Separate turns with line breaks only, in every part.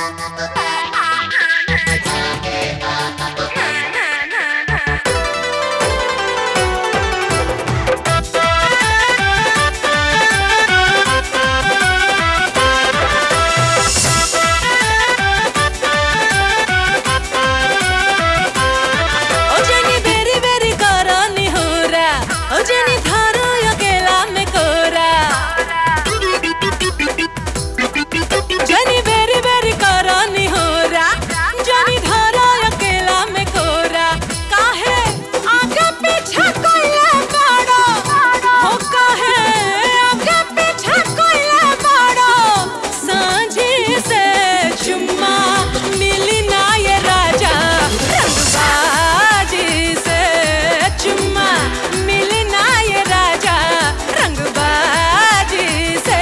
ओ जनी बेरी बेरी करनी होरा ओ जनी धारो अकेला में कोरा जनी बेरी बेरी करनी होरा जनी धारो अकेला में कोरा काहे आगे पीछे कोइला बाड़ो हो काहे आगे पीछे कोइला बाड़ो सांझी से चुम्मा मिली ना ये राजा रंगबाजी से चुम्मा मिली ना ये राजा रंगबाजी से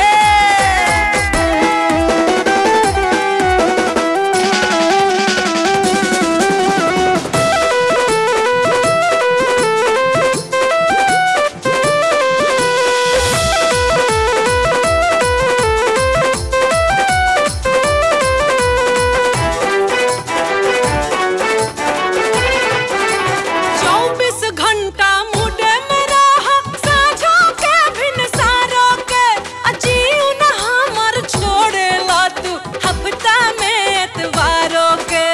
चौबीस घंटा मुडे में रह साझा के भिन सारो के अजीव न हमर छोड़े ला तू हफ्ता में एतवारों के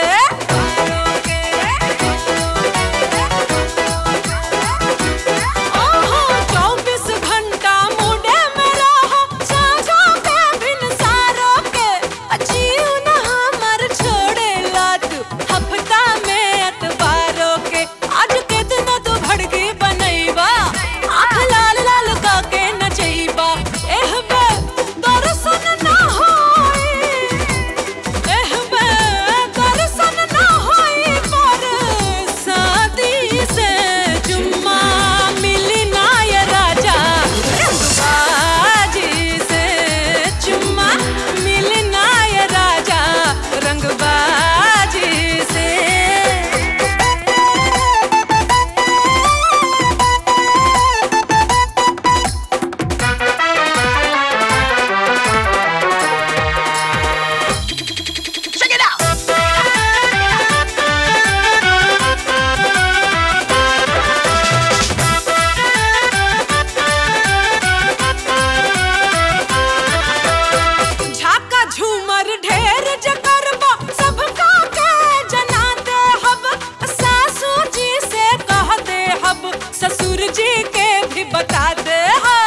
ओहो चौबीस घंटा मुडे में रह साझा के भिन सारो के अजीव न हमर छोड़े ला तू हफ्ता में एतवारों के आज के दिन तू भड़की बनैबा आँख लाल लाल काके नचैबा एह बे दर्शन ना होई एह बे दर्शन ना होई पर शादी से चुम्मा मिली ना ये राजा रंगबाजी से चुम्मा मिली ना ये राजा रंगबाजी से झाका झूमर ढेर जकरबा सबका के जना दे हब सासू जी से कह दे हब ससुर जी के भी बता दे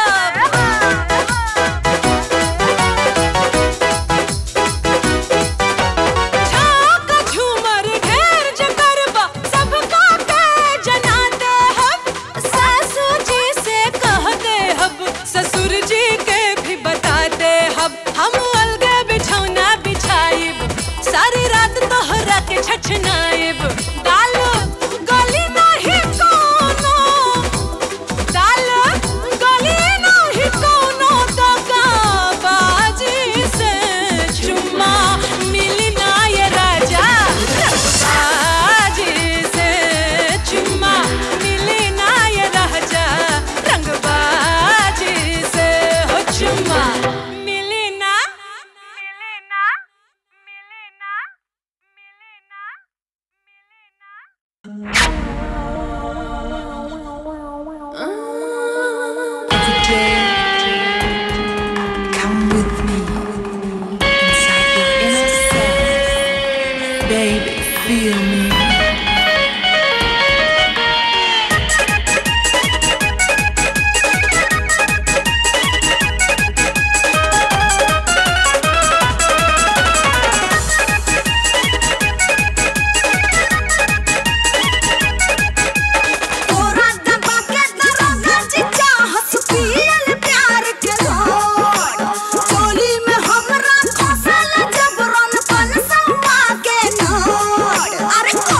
झाका झूमर ढेर जकरबा सबका के जना दे हब सासू जी से कह दे हब ससुर जी के भी बता दे हब हम अलगे बिछौना बिछाइब सारी रात तोहरा के छछनाइब दाल गली नहीं कोनो दाल गली नहीं कोनो दगा बाजी से चुम्मा मिली ना ये राजा रंगबाजी से चुम्मा मिली ना ये राजा रंगबाजी से हो चुम्मा मिली ना मिली ना मिली ना मिली ना
Every day, come with me inside your inner self. Baby, feel me.
तोरा दबा के दरगा चिचा हंस पियल प्यार के लोड चोली में हमरा फसल जबरन पन सवा के नोड अरे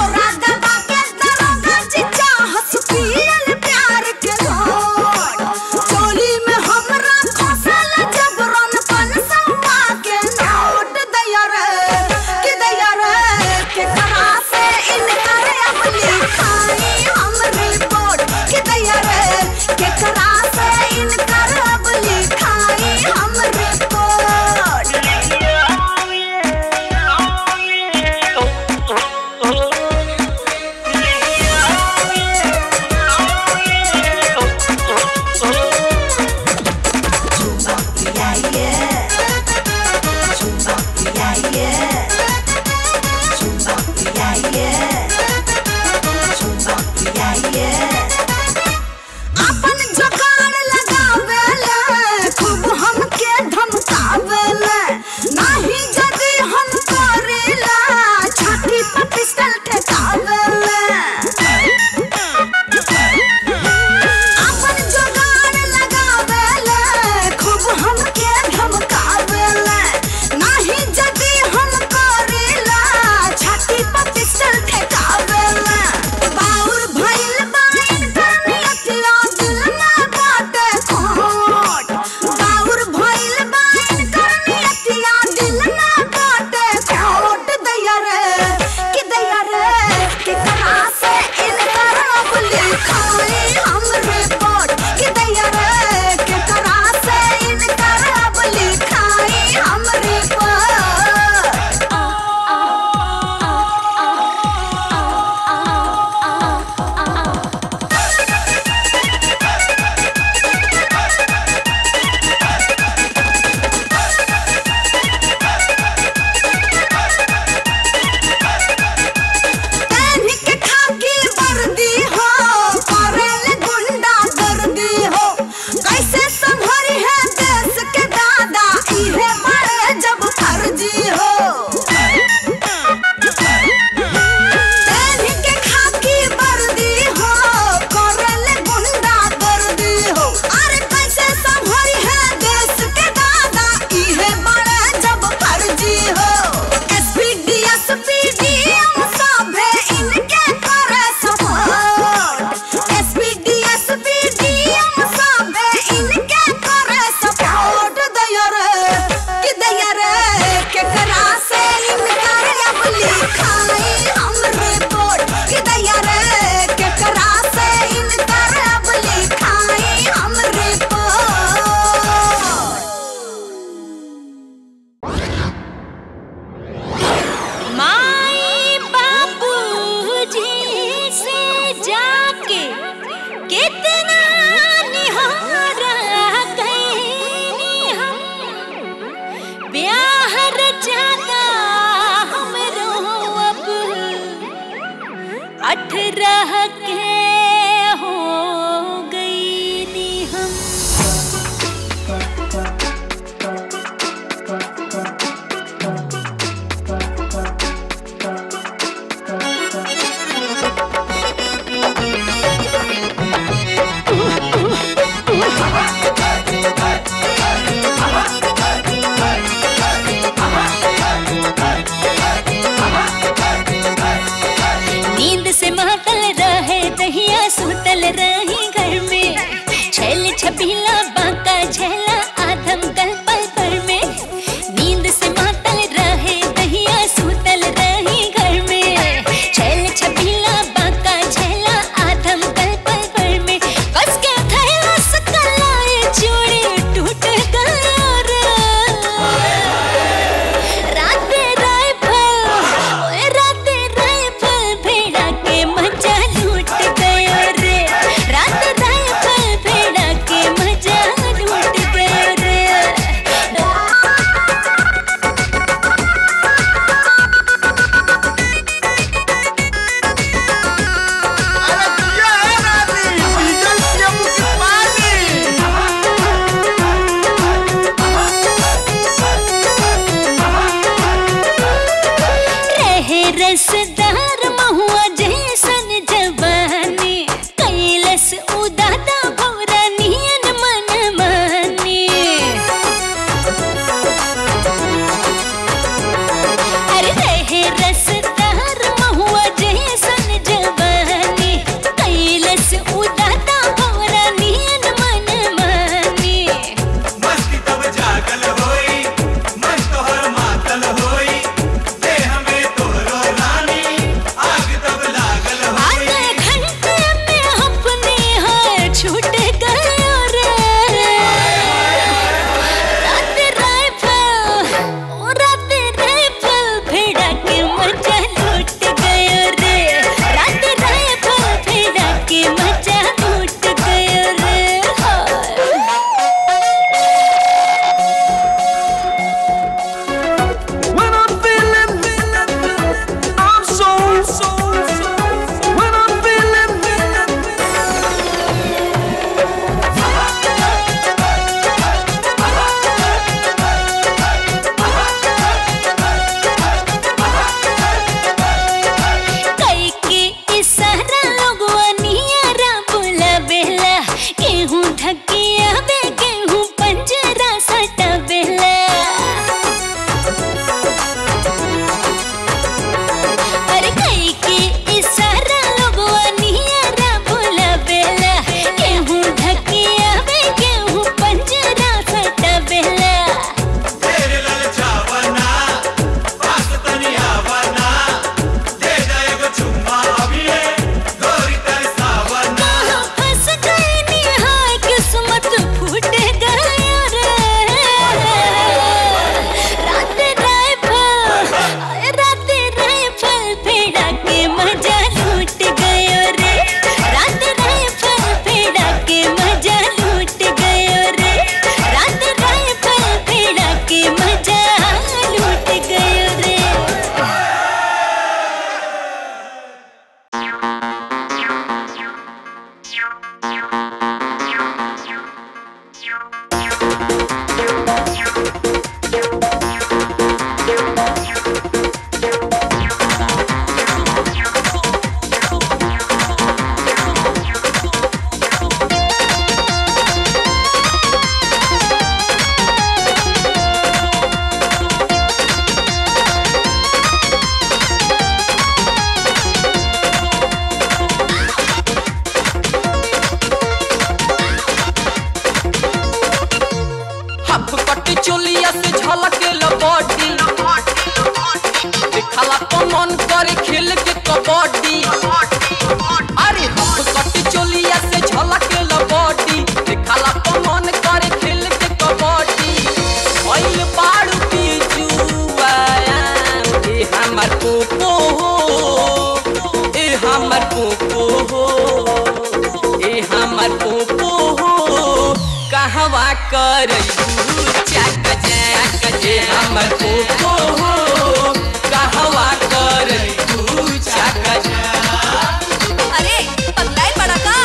करैबू चाका चाका जे हमर पोपो हो कहवा करैबू चाका चाका
अरे पगलाए बड़ा का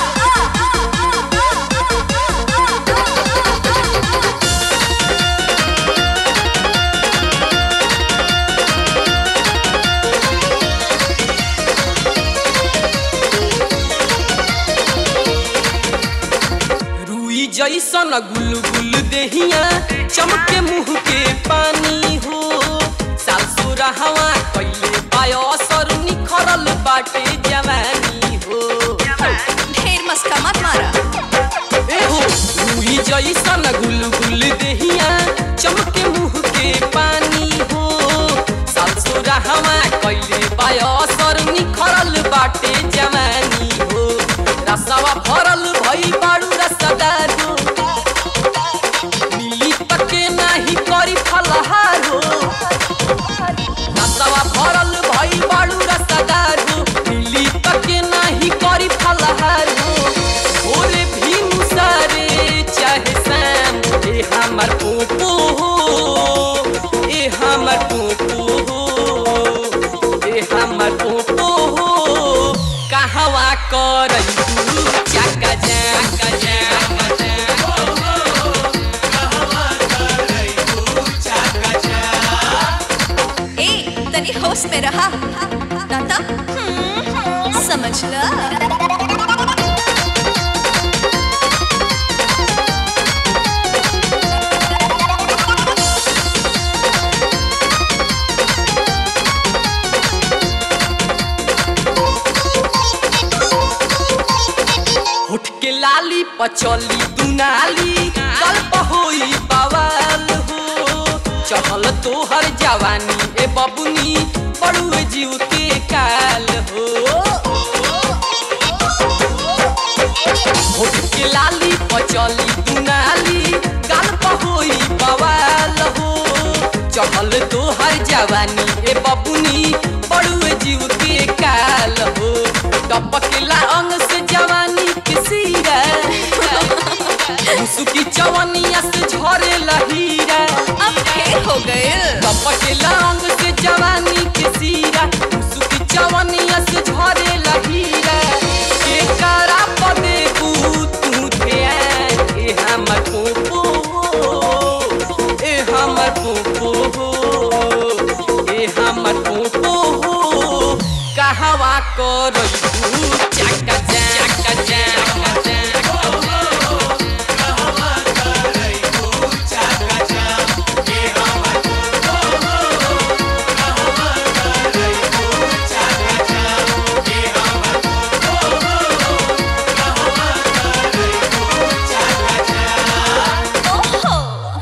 रुई जैसन गुल गुल देहिया चमके मुंह के पानी हो सासु रहवा कैले बायसर निखरल बाटे जवानी हो
ढेर मस्का मत मारा
एहो रुई जैसन गुल गुल देहिया चमके मुंह के पानी हो सासु रहवा कैले बायसर निखरल बाटे जवानी हो रसवा भरल भई बाड़ू रसदार हो मिली तके नाही करी फलहार हो रसवा भरल भई बाड़ू रसदार हो मिली तके नाही करी फलहार हो भोरे भी मुसारे चाहे शाम ए हमर पोपो हो ए हमर पोपो हो ए हमर पोपो हो कहवा करैबू चाका चाका चाका
ए तनी होश में रहा दादा समझ ल
होठ के लाली पचली दुनाली गल्प होई बवाल हो चहल तोहर जवानी ए बबुनी बड़ुए जीव के काल हो होठ के लाली पचली दुनाली गल्प होई बवाल हो चहल तोहर जवानी ए बबुनी बड़ुए जीव के काल हो टपकला अंग से जवानी के सीरा मुसुकी चवनिया से झरे लहीरा
अब ढेर हो गए
टपकला अंग से जवानी के सीरा मुसुकी चवनिया से झरे लहीरा के करा पदे तू ध्यान ए हमर पोपो हो, ए हमर पोपो हो, ए हमर पोपो हो कहवा करैबू चाका चाका चाका चाका
ओहो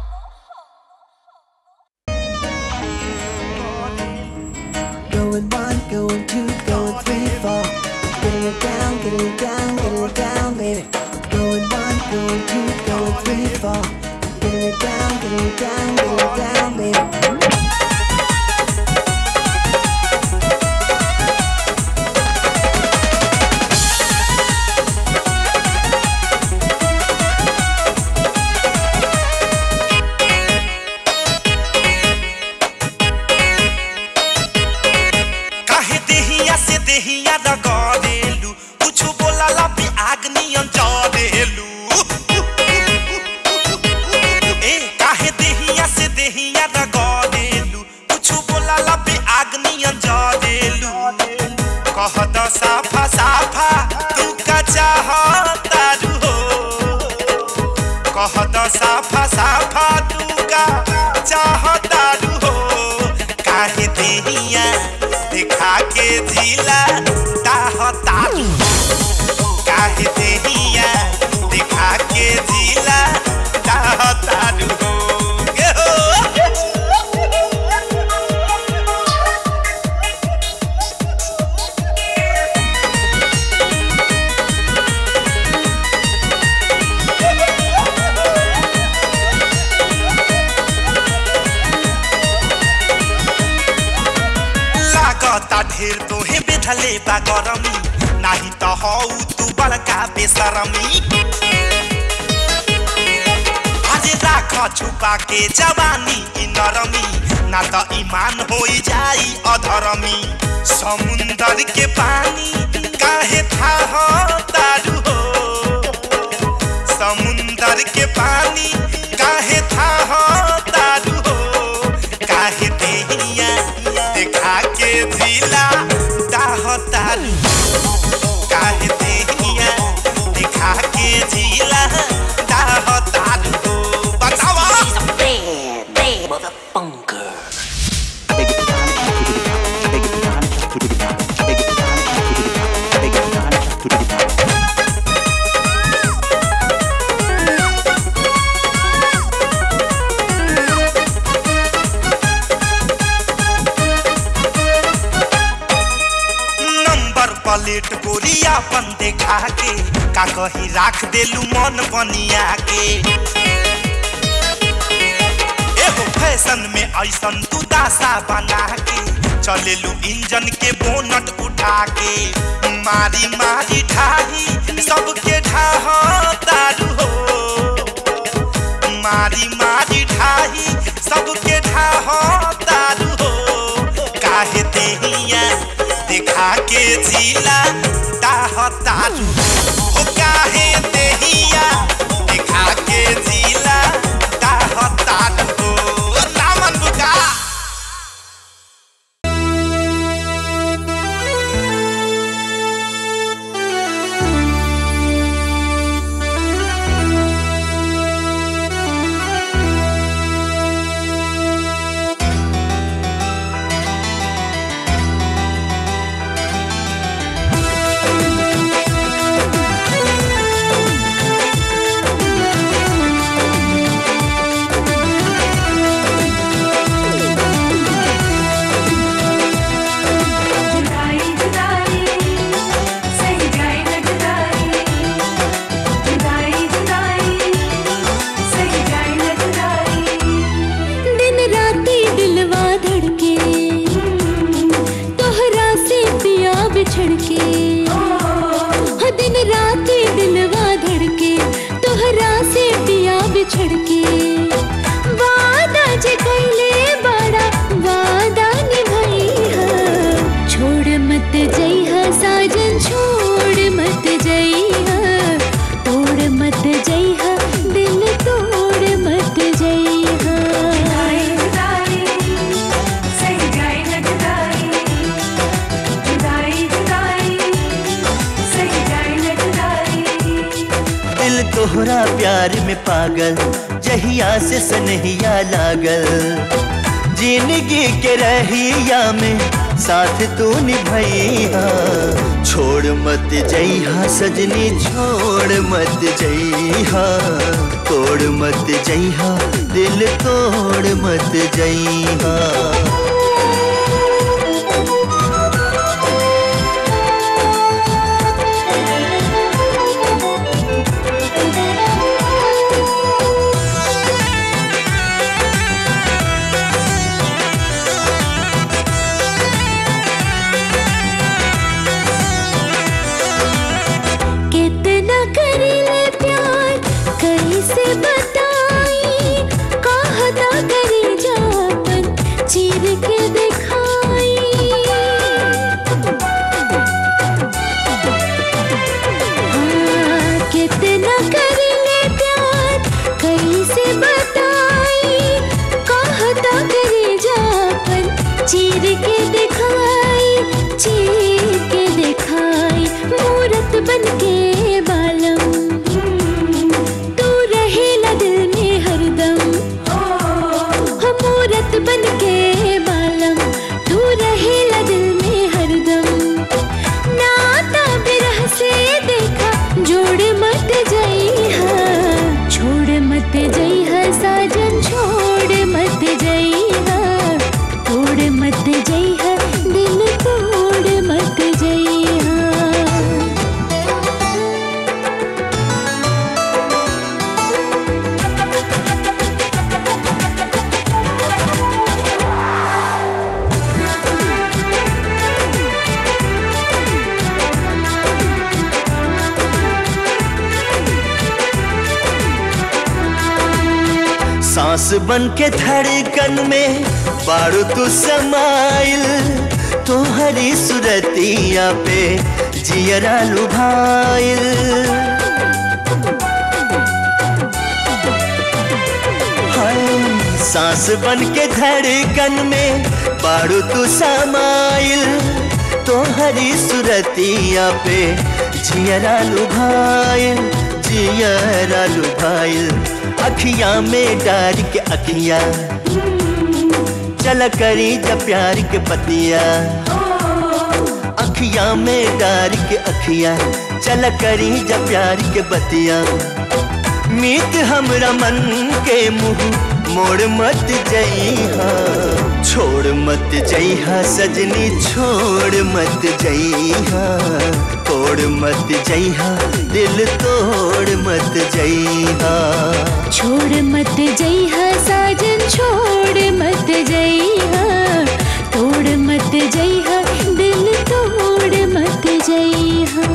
Going one, going two, going three, four. Getting it down, getting it down, getting it down, baby. Going one, going two, going three, four. Getting it down, getting it down, getting it down, baby.
काहे देहिया से देहिया रगड़ेलू कुछ बोलाला पे आग नियन चढ़ेलू ए काहे देहिया से देहिया रगड़ेलू कुछ बोलाला पे आग नियन चढ़ेलू कह द साफा साफा तू का चाहतारू हो कह द साफा साफा तू का चाहतारू हो काहे देहिया दिखा के जिला ताहतारू काहे देहिया दिखा के जिला ताहतारू हो गे हो लागता ढेर तोहे बेधले बा गरमी नाही त हौ तू बड़का बेसरमी राख छुपा के जवानी ई नरमी ना त ईमान होई जाई अधरमी समुंदर के पानी काहे था तारू हो समुंदर के पानी काहे था तारू हो काहे देहिया देखा के जिला दाह तारू काहे देहिया देखा के जिला दाह तारू हो बतावा नंबर प्लेट गोरिया अपन देखा के का कही राख देलू मन बनिया के एहो फैशन में ऐसन तू दासा बना के चलेलू इंजन के बोनट उठा के मारी मारी ढाही सबके ढाह तारू हो मारी मारी ढाही सबके ढाह तारू हो काहे देहिया देखा के जिला दाह तारू हो काहे देहिया देखा के जिला दाह तारू हो नामन बुका
जुदाई जुदाई सही जाए न जुदाई जुदाई जुदाई सही जाए न जुदाई
दिन राती दिलवा धड़के तोहरा से पिया बिछड़ के हाँ, दिन राती दिलवा धड़के तोहरा से पिया बिछड़ के वादा जे कैले बड़ा वादा निभैहा छोड़ मत जइहा साजन छोड़ मत जइहा तोड़ मत जइहा दिल तोड़ मत जइहा
जुदाई जुदाई सही जाए न जुदाई जुदाई जुदाई सही जाए न जुदाई
दिल तोहरा प्यार में पागल जहिया से सनहिया लागल जिंदगी के रहिया में साथ तू निभैया छोड़ मत जइहा सजनी छोड़ मत जइहा तोड़ मत जइहा दिल तोड़ मत जइहा
कितना करीले प्यार कैसे बताई कहता करी जापन चीर के दिखाई हाँ, कितना करीले प्यार कैसे बताई कहता करी जापन चीर के दिखाई चीर के दिखाई मूरत बन के बालम तू रहेला दिल में हरदम हो मूरत बन के बालम तू रहेला दिल में हरदम नाता बिरह से देखा जोड़ मत जइहा छोड़ मत जइहा साजन छोड़ मत जइहा तोड़ मत जइहा
सांस बन के धड़कन में बारू तू समाइल तोहरी सुरतिया पे जियरा लुभाइल हाय, सांस बन के धड़कन में बारू तू समाइल तोहरी सुरतिया पे जियरा लुभाइल जियरा लुभाइल अखियां में डार के अखियां चल करी जब प्यार के पतिया अखियां में डार के अखियां चल करी जब प्यार के बतिया मीत हमरा मन के मुंह मोड़ मत जइहा छोड़ मत जइहा सजनी छोड़ मत जइहा तोड़ मत जइहा दिल तोड़ मत जइहा
छोड़ मत जइहा साजन छोड़ मत जइहा तोड़ मत जइहा दिल तोड़ मत जइहा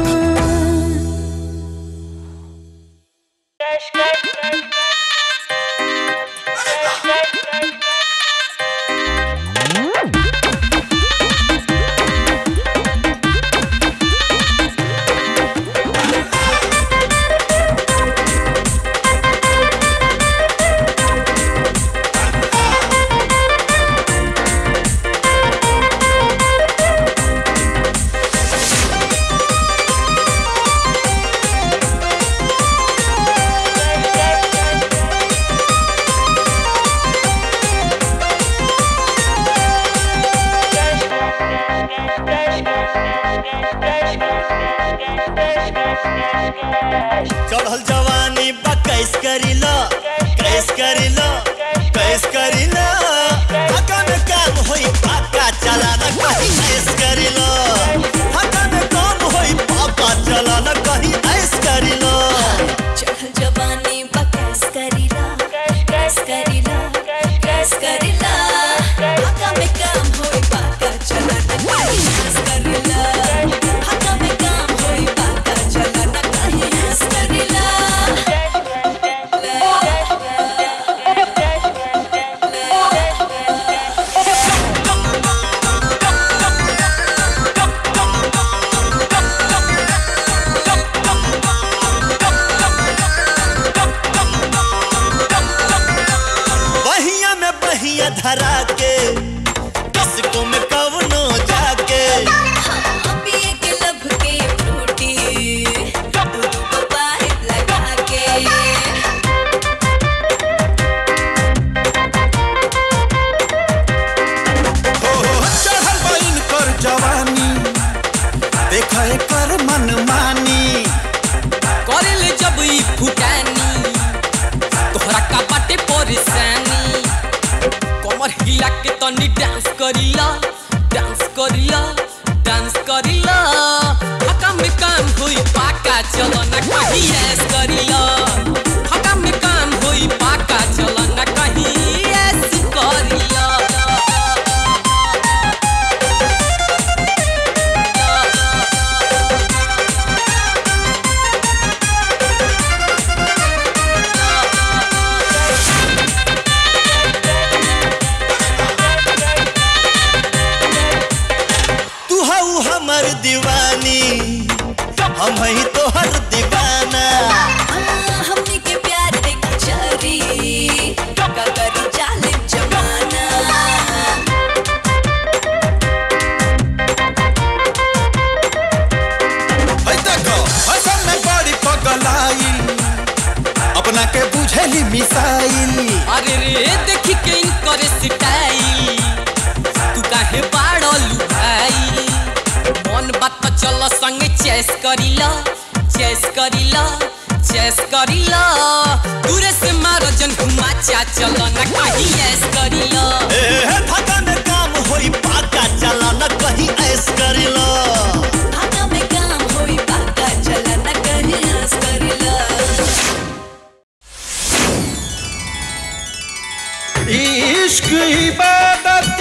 चढ़ल जवानी बा कैस करिला कैस करिला कैस करिला हका में काम होई पाका चला न कहीं ऐस करिला हका में काम होई पाका चला न कहीं ऐस करिला
चढ़ल जवानी बकैस करीला कैस करीला कैस करीला हका में काम होई बाका चला न कहीं हंस करीला हका में काम होई बाका चला न कहीं हंस करीला
बहिया में बहिया धरा के किसको में कवनो जाके
पिए के लब के फ्रूटी दूध को पाइप लगा के
चढ़ल बइन कर जवानी देखा कर मन मानी
करेले जब ई फुटानी तोहरा का बाटे परेशानी कमर हिला के तनी डांस करिला डांस करिला डांस करिला हका में काम होई पाका चलो ना कहीं ऐस करिला हका में काम होई पाका चलो ना कहीं ऐस करिला
तू हऊ हमर दीवानी हम ही तोहर दीवाना
हमनी के प्यार देख चरी का करी जालिम जमाना
है देखो हसन में बड़ी पगलाइल अपना के बुझेली मिसाइल
अरे रे देखी के इनकर स्टाइल तू काहे बाड़लू भाई मन बात तो चल संगे चेस करिला चेस करिला चेस करिला दूरे से मारो जन घुमा चा चल ना कहीं ऐस करिला
ए धक्का में काम होई पाका चला न कहीं ऐस करिला
हका में काम होई बाका चला न कहीं हंस करीला
इश्क इबादत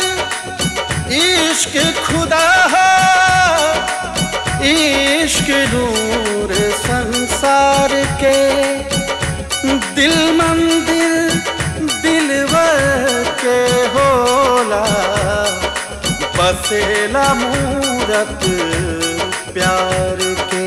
इश्क खुदा है इश्क नूर संसार के दिल मंदिर
बसेला मूरत प्यार के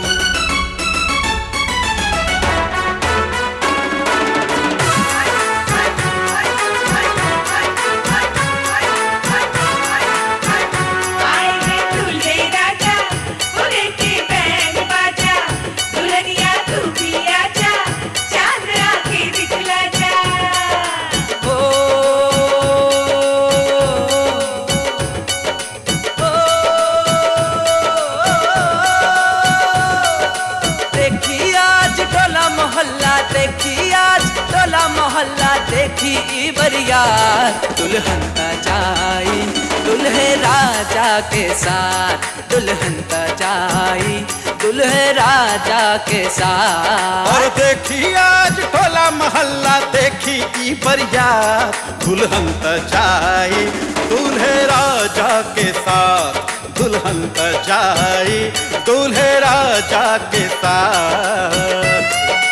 देखी आज टोला मोहल्ला देखी आज टोला मोहल्ला देखी ई बरिया दुल्हन का जाई दुल्हे राजा के साथ दुल्हन का जाई दुल्हे राजा के साथ
और देखी आज टोला मोहल्ला देखी ई बरियात दुल्हन त जाई दूल्हे राजा के साथ दुल्हन त जाई दूल्हे राजा के साथ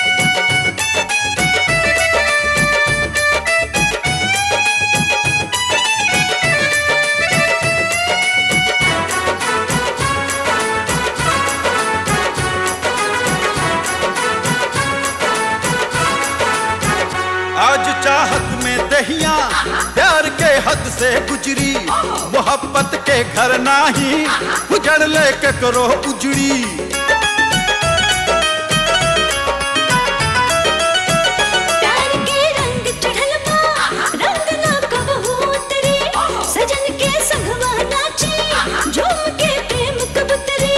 आज चाहत में दहिया प्यार के हद से गुजरी मोहब्बत के घर नाही उजड़ ले के करो उजड़ी
प्यार के रंग चढ़ल बा रंग ना कबहू उतरी सजन के संगवा नाची झूम के प्रेम कबूतरी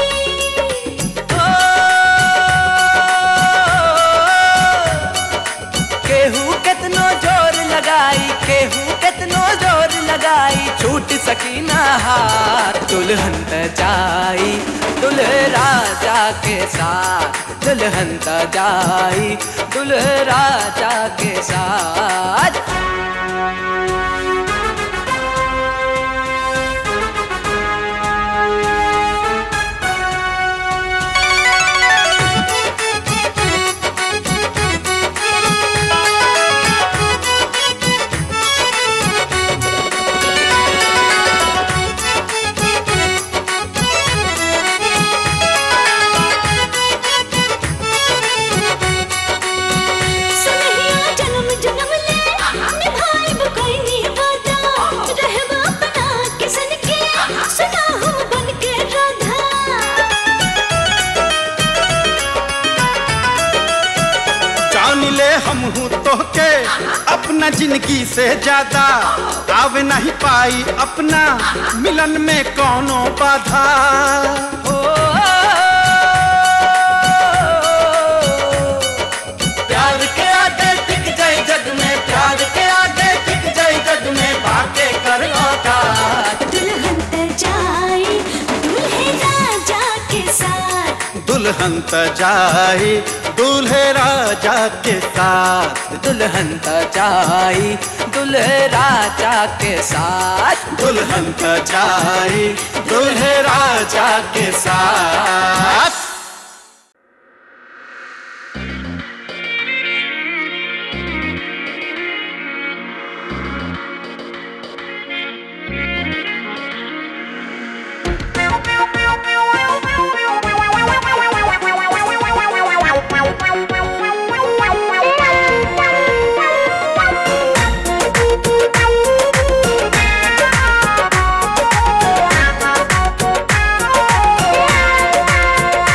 केहू केतनो जोर लगाई केहू केतनो जोर लगाई छूट सकी ना हाथ दुल्हन त जाई दुल्हे राजा के साथ दुल्हन त जाई दुल्हे राजा के साथ
सनहिया जन्म जन्म ले निभाइब कोई निवादा रहबा बना किसन के सुना हम बन के राधा
जान ले हम हूँ तो के अपना जिंदगी से ज्यादा आवे नहीं पाई अपना मिलन में कौनो बाधा
प्यार के आगे टिक जाए जग में प्यार के आगे टिक जाए जग में बातें कर औकात
दुल्हन त जाई दूल्हे राजा के साथ
दुल्हन त जाई दूल्हे राजा के साथ
दुल्हन त जाई दुल्हे राजा के साथ
दुल्हन त जाई दूल्हे राजा के साथ
Thank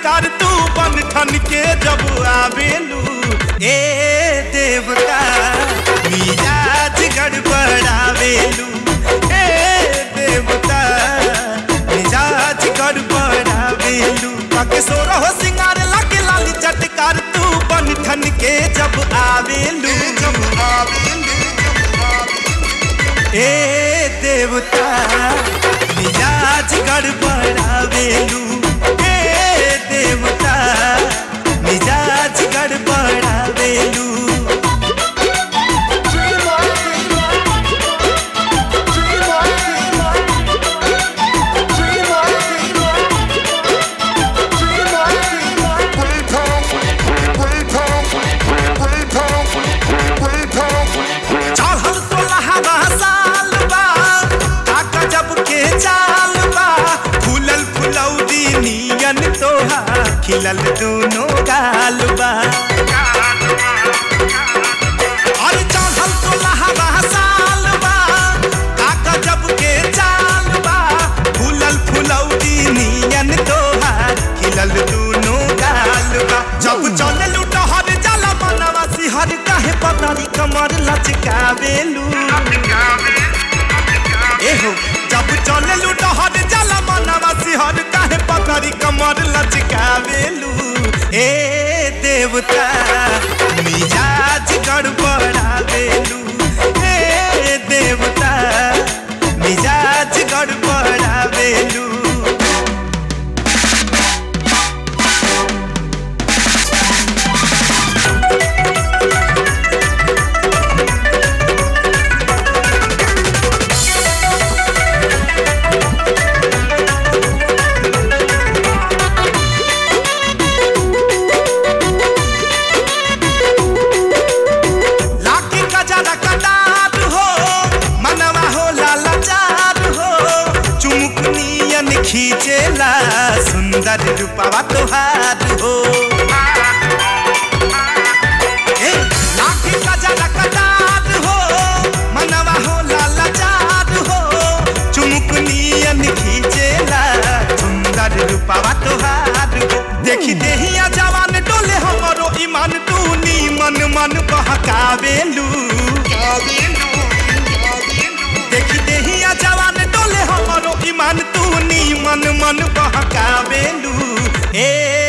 चटकार तू बन ठन के जब आवेलू ए देवता मिजाज गड़बड़ावेलू ए देवता मिजाज गड़बड़ावेलू ताके सोरा हो सिंगार लागे लाली चटकार तू बन ठन के जब आवेलू जब आवेलू ए देवता मिजाज गड़बड़ावेलू ए देवता मिजाज गड़बड़ावेलू चढ़ल सोलहवा साल बा काका जब के चाल बा फूलल फुलौदी नियन तोहा खिलल दोनों गाल बा अरे चढ़ल सोलहवा साल बा काका जब के चाल बा फूलल फुलौदी नियन तोहा खिलल दोनों गाल बा जब चले लुटहर जाला मनवा सिहर काहे पतारी कमर लचकावेलू एहो जब चले लुटहर जाला मनवा सिहर काहे पतारी कमर लचकावेलू ए देवता मिजाज गड़बड़ावेलू ए देवता मिजाज गड़बड़ावेलू लाठी का जरा कटार हो मनवा हो लालाचार हो चुमुक नियन खींचेला सुंदर रूपवा तोहार हो ए, लाठी का जरा कटार हो मनवा हो लालाचार हो चुमुक नियन खींचेला सुंदर रूपवा तोहार हो देखी देहिया जवान डोले हमरो ईमान तू नी मन मन बहकावेलू देखी देहिया जवान डोले हमरो ईमान तू नी मन मन बहकावेलू ए